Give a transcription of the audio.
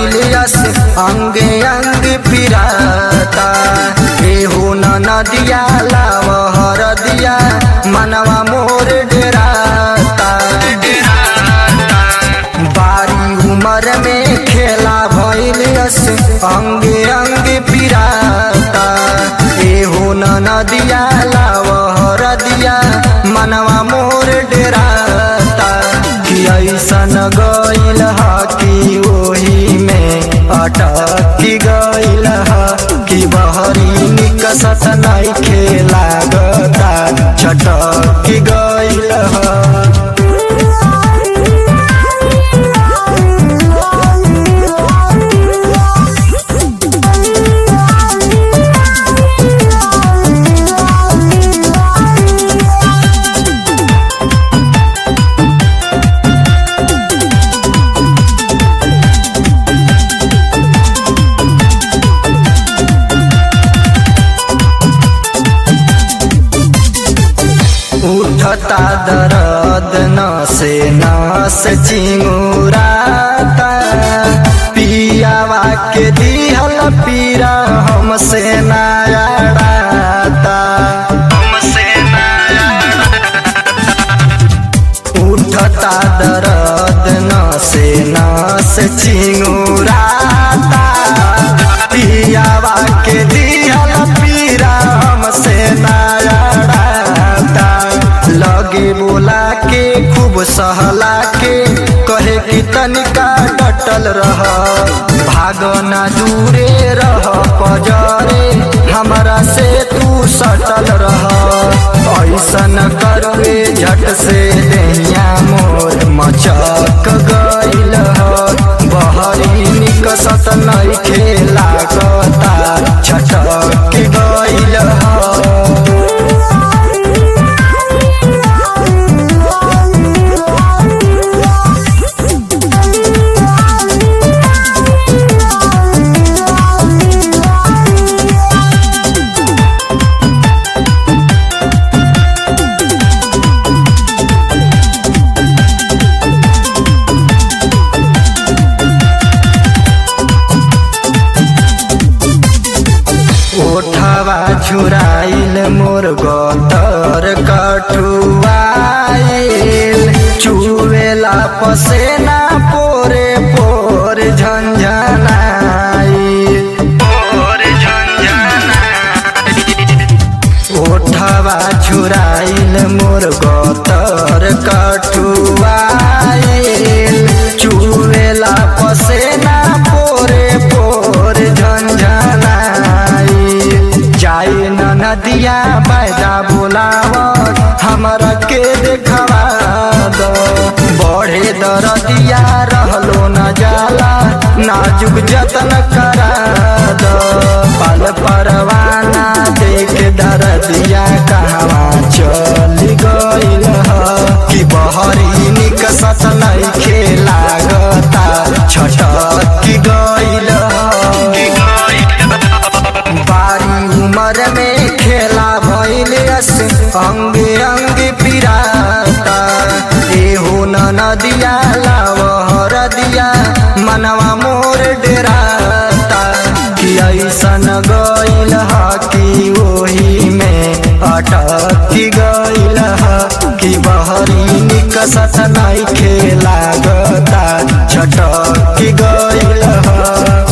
भैलियस अंगे अंग पिराता एहू न नदिया लाव हरदिया मनवा मोर डेराता बारी उमर में खेला भैलियस अंगे अंग पिराता एहू न नदिया लाव हरदिया मनवा मोर डेराता कि ऐसन गइल ह कि ओही में अटक गइल ह कि बहरी निकसत नहीं खेलागता छटक गइल ह उठता दर्द नसे नस चिंगुराता पियावा के दिहल पीरा हमसे नायाड़ाता उठता दर्द नसे नस चिंगुराता पियावा के दिहल पीरा हमसे नायाड़ाता लगे बोला के खूब सहला के कहे कि तनिका डटल रह भाग ना दूरे रह पजरे हमरा से तू सटल रह ऐसन करवे झट से देहिया मोर मचक गइल ह बहरी निकसत नहीं खेला कता छटक गइल ह ओठवा झुराइल मोर गतर कठुआइल चुवेला पसेना पोरे पोर झंझनाइल ओठवा झुराइल मोर गतर कठुआइल चुवेला पसेना पोरे पोर झंझनाइल जाए न नदिया बैदा बोलावत हमरा के देखवा दो बढ़े दरदिया रहलो न जाला नाजुक जतन करा दो पल परवाना देख दरदिया कहवा चल गइल ह कि बहरी निकसत नहीं खेला गता छटक गइल ह बारी उमर में खेला भैलियस अंगे अंग पिराता एहू न नदिया लाव हरदिया मनवा मोर डेराता कि ऐसन गइल ह कि ओही में अटक गइल ह कि बहरी निकसत नहीं खेला गता छटक गइल ह